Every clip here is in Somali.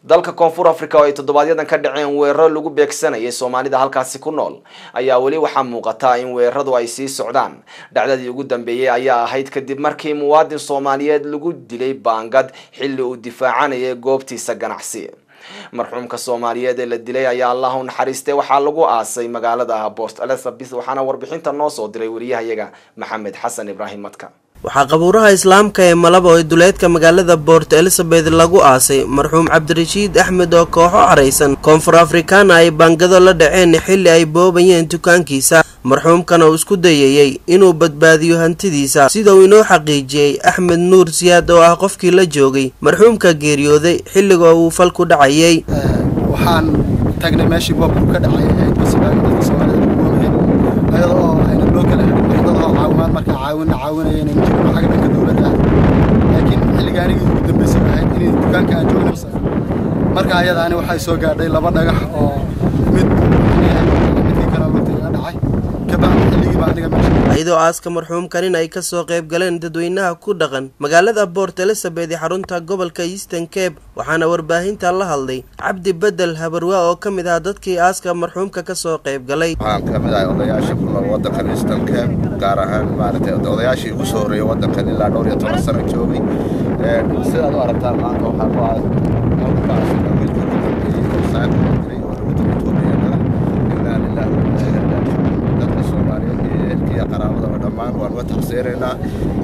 dalka koonfur africa oo ay toddobaadyaddan ka dhaceen weeraro lagu beegsanayay soomaalida halkaasi ku nool ayaa weli waxaa muuqata in weeraradu ay sii socdaan dhacdadii ugu dambeeyey ayaa ahayd kadib markii muwaadin soomaaliyeed lagu dilay baangad xilli uu difaacanayay goobtiisa ganacsi marxuumka soomaaliyeed ee la dilay ayaa allah u naxariistay waxaa lagu aasay magaalada port elizabeth waxaana warbixinta noo soo diray wariyahayaga maxamed xasan ibraahim madka waxaa qabuuraha islaamka ee malaba ee duleedka magaalada port elizabeth lagu aasay marxuum cabdirashiid axmed oo kooxo caraysan koonfur afrikaana ay baangado la dhaceen xilli ay boobayeen dukaankiisa marxuumkan oo isku dayayey inuu badbaadiyo hantidiisa sida uu inoo xaqiijiyey axmed nuur siyaad oo ah qofkii la joogay marxuumka geeriyooday xilliga uu falku dhacayay waxaan tagnay meeshii boobku ka dhacay ahayd basibaagi dadka soomaalida lagu wamayay ayada oo ayna loo kala helin dad oo caawimaad markaa caawina caawinaya inaynu jirno xagga dhanka dowladda ah laakiin xilliga anigii ugu dambaysay ahayd inay dukaanka aan joogna marka ayada ani waxay soo gaadhay laba dhagax oo mid midkii kale lugta iga dhacay kabacdi xilligiiba aniga meesha iyadoo aaska marxuumkanin ay kasoo qayb galeen dadweynaha ku dhaqan magaalada port elizabeth ee xarunta gobolka eastern cape waxaana warbaahinta la hadlay cabdi bedel habarwaa oo ka mid ah dadkii aaska marxuumka kasoo qayb galay waxaan ka mid ahay odayaasha ku nool waddankan eastern cape gaar ahaan maaragtay odayaashii ugu soo horreeyay waddankan ilaa dhowr iyo toban sano joogay sidaad u aragtaan maanta waxaa ku ah halkaas wiilka ugu dambeeyey oo saaka jiray oo lagu daba tuubayana ilaa lillahi dadka soomaaliyeed iyo ehelkiiyo qaraabadaba dhammaan waan uga taqsiiraynaa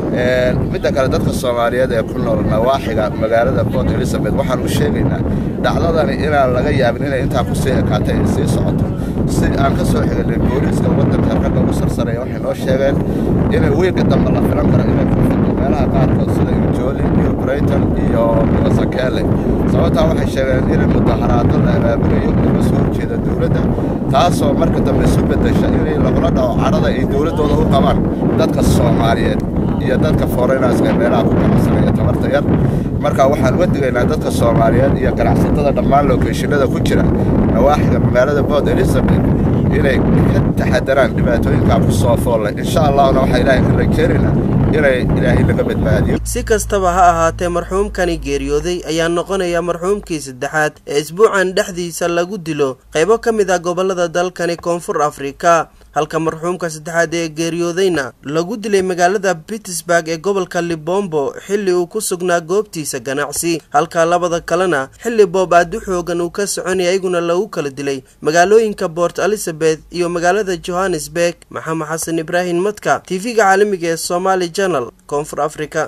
midda kale dadka soomaaliyeed ee ku nool nawaaxiga magaalada port elizabeth waxaan u sheegaynaa dhacdadani inaan laga yaabin inay intaa kusii ekaatay ay sii socoto si aan ka soo xiganay booliiska waddanka ragga ugu sarsanaya waxay noo sheegeen inay wiilka dambe la filan karo inay ku fito meelaha qaarkood sida injoli iyo brighton iyo milasakele sababtaa waxay sheegeen inay mudaharaado la abaabulayo laga soo horjeeda dowladda taasoo marka dambe isu beddesha inay lagula dhaco cadhada ay dowladdooda u qabaan dadka soomaaliyeed iyo dadka foreynarska meelaha ku ganacsanaya tabarta yar marka waxaan uga digaynaa dadka soomaaliyeed iyo ganacsatada dhammaan lokeeshinada ku jira nawaaxiga magaalada port elizabeth inay ka taxadaraan dhibaatooyinkaa ku soo foolle insha allahuna waxaa ilaahay ka rajeynaynaa inay ilaahay laga badbaadiyo si kastaba ha ahaatee marxuumkani geeriyooday ayaa noqonaya marxuumkii saddexaad ee isbuucan dhexdiisa lagu dilo qaybo ka mid ah gobolada dalkani koonfur afrika halka marxuumka saddexaad ee geeriyoodayna lagu dilay magaalada pittsburg ee gobolka libombo xilli uu ku sugnaa goobtiisa ganacsi halka labada kalena xilli boob aad u xoogan uu ka soconaya iyaguna lagu kala dilay magaalooyinka port elizabeth iyo magaalada johannesburg maxamed xasan ibraahim madka tv-ga caalamiga ee somaali janal koonfur africa